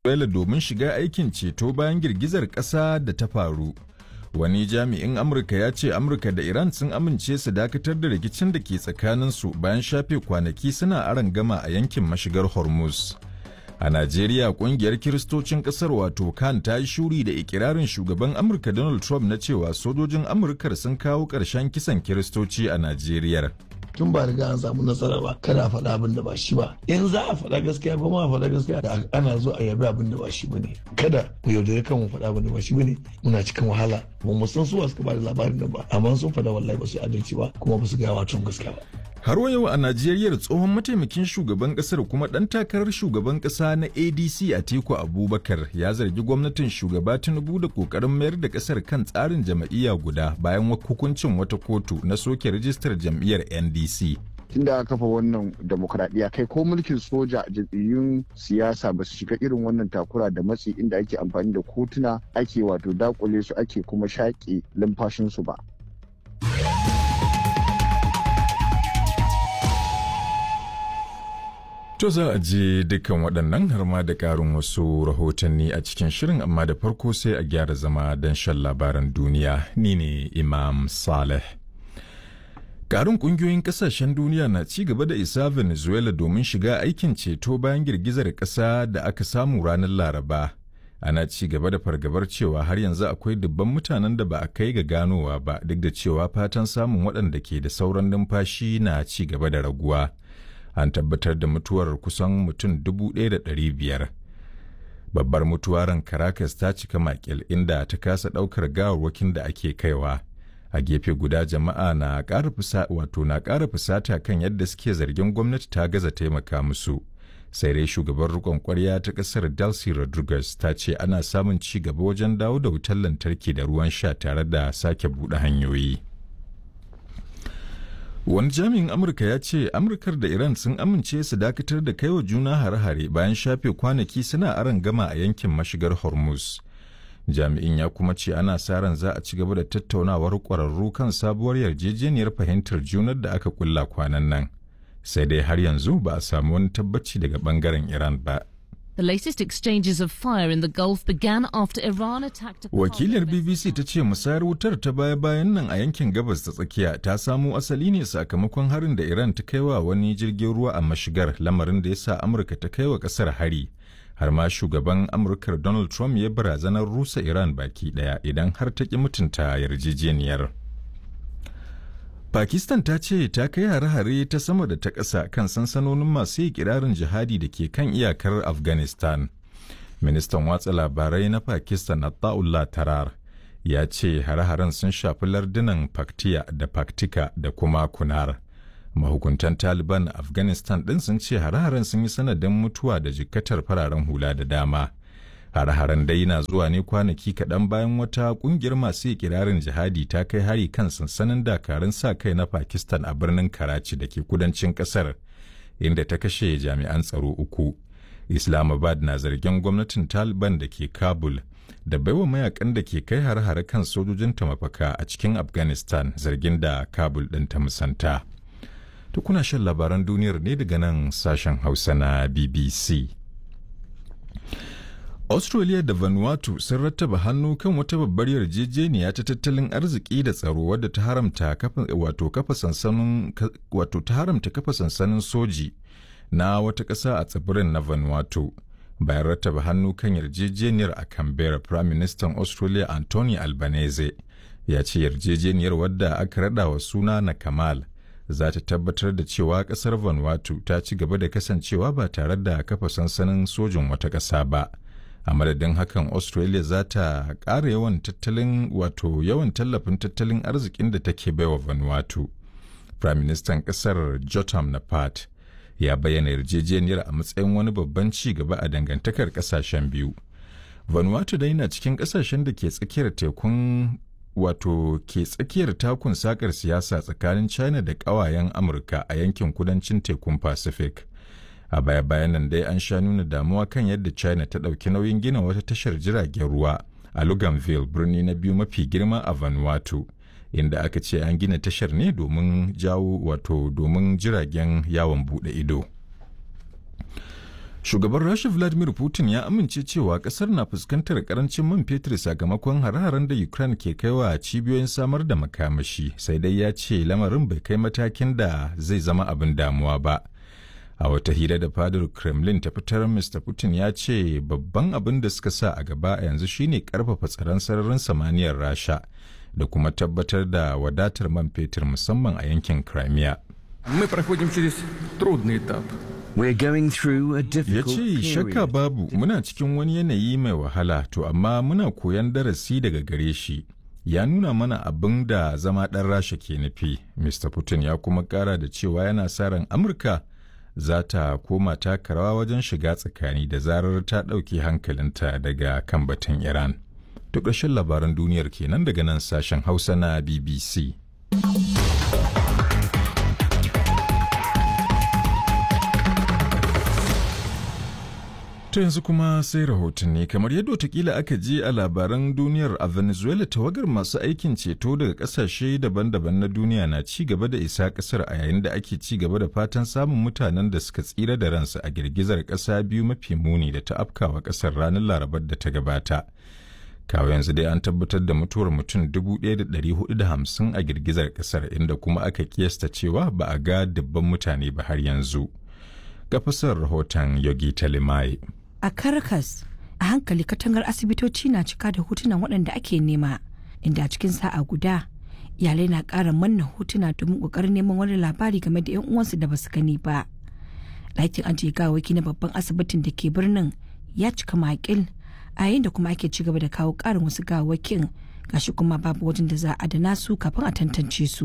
Venezuela domin shiga aikin ceto bayan girgizar ƙasa da ta faru. Wani jami'in Amurka ya ce Amurka da Iran sun amince su dakatar da rikicin da ke tsakaninsu bayan shafe kwanaki suna aron gama a yankin mashigar Hormuz. A Najeriya kungiyar Kiristocin ƙasar wato kan ta yi shuri da ikirarin shugaban Amurka Donald Trump na cewa sojojin Amurkar sun kawo ƙarshen kisan Kiristoci a Najeriya. tun ba riga an samu nasara ba kada a faɗa abin da ba shi ba in za a faɗa gaskiya ba ma faɗa gaskiya da ana zo a yabi abin da ba shi bane kada mu yaudare kan mu faɗa abin da ba shi bane muna cikin wahala ba mu san suwa suka ba da labarin nan ba amma sun faɗa wallahi ba su adalci ba kuma ba su gaya wa tun gaskiya ba Har yau a Najeriya tsohon mataimakin shugaban kasar kuma ɗan takarar shugaban ƙasa na ADC Atiku Abubakar ya zargi gwamnatin shugaba Tinubu da ƙoƙarin mayar da ƙasar kan tsarin jam'iyya guda bayan hukuncin wata kotu na soke rijistar jam'iyyar NDC. tun da aka kafa wannan demokradiyya kai ko mulkin soja jam'iyyun siyasa ba su shiga irin wannan takura da matsi inda ake amfani da kotuna ake wato dakule su ake kuma shaƙe lumfashinsu ba To za a je dukkan waɗannan har ma da ƙarin wasu rahotanni a cikin shirin amma da farko sai a gyara zama don shan labaran duniya ni ne Imam Saleh. Ƙarin ƙungiyoyin ƙasashen duniya na ci gaba da isa Venezuela domin shiga aikin ceto bayan girgizar ƙasa da aka samu ranar Laraba. Ana ci gaba da fargabar cewa har yanzu akwai dubban mutanen da ba a kai ga ganowa ba duk da cewa fatan samun waɗanda ke da sauran numfashi na ci gaba da raguwa. an tabbatar da mutuwar kusan mutum dubu ɗaya da ɗari biyar. Babbar mutuwaran Caracas ta cika makil inda ta kasa ɗaukar gawarwakin da ake kaiwa. A gefe guda jama'a na ƙara wato na ƙara fusata kan yadda suke zargin gwamnati ta gaza taimaka musu. Sai dai shugaban rikon kwarya ta ƙasar Delcy Rodriguez ta ce ana samun ci gaba wajen dawo da wutar lantarki da ruwan sha tare da sake buɗe hanyoyi. Wani jami'in Amurka ya ce Amurkar da Iran sun amince su dakatar da kaiwa juna hare-hare bayan shafe kwanaki suna aron gama a yankin mashigar Hormuz. Jami'in ya kuma ce ana sa ran za a ci gaba da tattaunawar ƙwararru kan sabuwar yarjejeniyar fahimtar junar da aka kulla kwanan nan. Sai dai har yanzu ba a samu wani tabbaci daga bangaren Iran ba. The latest exchanges of fire in the Gulf began after Iran attacked a Wakilar BBC ta ce musayar wutar ta baya-bayan nan a yankin gabas ta tsakiya ta samo asali ne sakamakon harin da Iran ta kaiwa wani jirgin ruwa a mashigar lamarin da ya sa Amurka ta kaiwa kasar hari. Har ma shugaban Amurkar Donald Trump ya barazanar rusa Iran baki daya idan har ta ki mutunta yarjejeniyar. Pakistan ta ce ta kai hare-hare ta sama da ta ƙasa kan sansanonin masu yi kirarin jihadi da ke kan iyakar Afghanistan. Ministan watsa labarai na Pakistan Attaullah Tarar ya ce hare-haren sun shafi lardunan Paktiya da Paktika da kuma Kunar. Mahukuntan Taliban a Afghanistan ɗin sun ce hare-haren sun yi sanadin mutuwa da jikkatar fararen hula da dama. Hare-haren dai na zuwa ne kwanaki kaɗan bayan wata ƙungiyar masu ikirarin jihadi ta kai hari kan sansanin dakarun sa kai na Pakistan a birnin Karachi da ke kudancin ƙasar, inda ta kashe jami'an tsaro uku. Islamabad na zargin gwamnatin Taliban da ke Kabul da baiwa mayakan da ke kai hare-hare kan sojojinta mafaka a cikin Afghanistan zargin da Kabul ɗin ta musanta. Tukuna shan labaran duniyar ne daga nan sashen Hausa na BBC. Australia da Vanuatu sun rattaba hannu kan wata babbar yarjejeniya ta tattalin arziki da tsaro wadda ta haramta kafa wato kafa sansanin wato ta haramta kafa sansanin soji na wata ƙasa a tsibirin na Vanuatu. Bayan rattaba hannu kan yarjejeniyar a Canberra, Prime Minister Australia Anthony Albanese ya ce yarjejeniyar wadda aka rada wa suna na Kamal za ta tabbatar da cewa ƙasar Vanuatu ta ci gaba da kasancewa ba tare da kafa sansanin sojin wata ƙasa ba. a madadin hakan australia za ta ƙara yawan tattalin wato yawan tallafin tattalin arzikin da take baiwa vanuatu prime minister ƙasar jotam naphat ya bayyana yarjejeniyar a matsayin wani babban ci gaba a dangantakar ƙasashen biyu vanuatu dai na cikin ƙasashen da ke tsakiyar tekun wato ke tsakiyar takun sakar siyasa tsakanin china da ƙawayen amurka a yankin kudancin tekun pacific a baya bayan nan dai an sha nuna damuwa kan yadda china ta ɗauki nauyin gina wata tashar jiragen ruwa a luganville birni na biyu mafi girma a vanuatu inda aka ce an gina tashar ne domin jawo wato domin jiragen yawon buɗe ido Shugaban Rasha Vladimir Putin ya amince cewa kasar na fuskantar karancin man fetur sakamakon hare-haren da Ukraine ke kaiwa a cibiyoyin samar da makamashi, sai dai ya ce lamarin bai kai matakin da zai zama abin damuwa ba. A wata hira da fadar Kremlin ta fitar Mr. Putin ya ce babban abin da suka sa a gaba a yanzu shine karfafa tsaron sararin samaniyar Rasha da kuma tabbatar da wadatar man fetur musamman a yankin Crimea. Мы проходим через трудный этап. We're going through a Ya difficult ce shakka period. babu muna cikin wani yanayi mai wahala to amma muna koyan darasi daga gare shi. Ya nuna mana abin da zama ɗan rasha ke nufi. Mr. Putin ya kuma ƙara da cewa yana sa ran Amurka za ta koma taka rawa wajen shiga tsakani da zarar ta ɗauke hankalinta daga kan batun Iran. To ƙarshen labaran duniyar kenan daga nan sashen Hausa na BBC. To yanzu kuma sai rahotanni kamar yadda watakila aka ji a labaran duniyar a Venezuela tawagar masu aikin ceto daga kasashe daban-daban na duniya na ci gaba da isa kasar a yayin da ake ci gaba da fatan samun mutanen da suka tsira da ransu a girgizar kasa biyu mafi muni da ta afkawa kasar ranar larabar da ta gabata. Kawo yanzu dai an tabbatar da mutuwar mutum 1,450 a girgizar kasar inda kuma aka kiyasta cewa ba a ga dubban mutane ba har yanzu. Ga fasar rahoton Yogi Talimai. a Caracas a hankali katangar asibitoci na cika da hotunan waɗanda ake nema inda a cikin sa'a guda iyalai na ƙara manna hotuna domin ƙoƙarin neman wani labari game da 'yan uwansu da basu gani ba ɗakin ajiye gawaki na babban asibitin da ke birnin ya cika makil a yayin da kuma ake ci gaba da kawo ƙarin wasu gawakin gashi kuma babu wajen da za a adana su kafin a tantance su